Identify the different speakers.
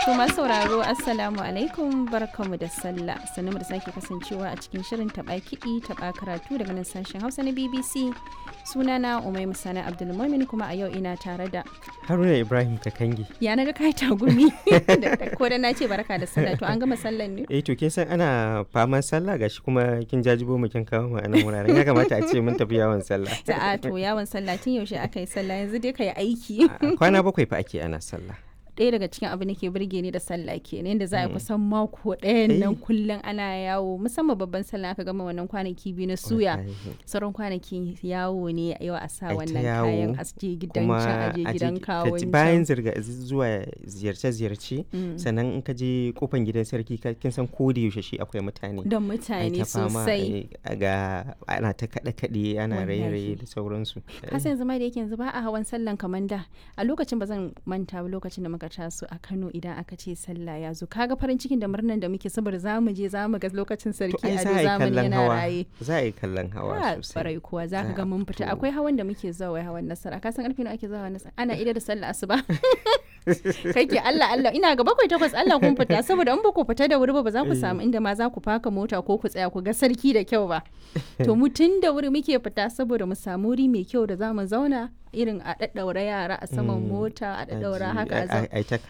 Speaker 1: To masu sauraro Assalamu alaikum barkamu da sallah sannu da sake kasancewa a cikin shirin taɓa kiɗi taɓa karatu daga nan sashen Hausa na BBC sunana Umai Musana Abdulmumin kuma a yau ina tare da
Speaker 2: Haruna Ibrahim Kakangi.
Speaker 1: ya na ga kai tagumi ko da na ce barka da sallah to an gama sallan ne
Speaker 2: Eh to kin san ana faman sallah gashi kuma kin jajibo mu kin kawo mu a nan wuraren ya kamata a ce mun tafi yawon sallah.
Speaker 1: Ta'a to yawon sallah tun yaushe aka yi sallah yanzu dai ka yi aiki.
Speaker 2: Kwana bakwai fa ake ana sallah.
Speaker 1: ɗaya daga cikin abin da ke burge ni da sallah kenan yadda za a kusan mako ɗayan nan kullum ana yawo musamman babban sallah aka gama wannan kwanaki biyu na suya sauran kwanaki yawo ne yau a sa wannan kayan a je gidan can a je gidan kawon
Speaker 2: bayan zirga zuwa ziyarce-ziyarce sannan in ka je kofan gidan sarki kin san ko da yaushe shi akwai mutane
Speaker 1: don mutane sosai
Speaker 2: ga ana ta kaɗe-kaɗe ana raye-raye da sauransu
Speaker 1: kasan yanzu ma da yake yanzu ba a hawan sallan kamar da a lokacin ba zan manta ba lokacin da muka taso a Kano idan aka ce sallah ya zo kaga farin cikin da murnan da muke saboda za mu je za mu ga lokacin sarki a zamani yana raye
Speaker 2: za a yi kallon hawa sosai
Speaker 1: barai kuwa za ka ga mun fita akwai hawan da muke zuwa wai hawan nasara ka san karfe nawa ake zuwa nasara ana ida da sallah asuba kake Allah Allah ina ga bakwai takwas Allah kun fita saboda in ba ku fita da wuri ba ba za ku samu inda ma za ku faka mota ko ku tsaya ku ga sarki da kyau ba to mu tun da wuri muke fita saboda mu samu wuri mai kyau da za mu zauna irin a daddaura yara a saman mota a daddaura haka a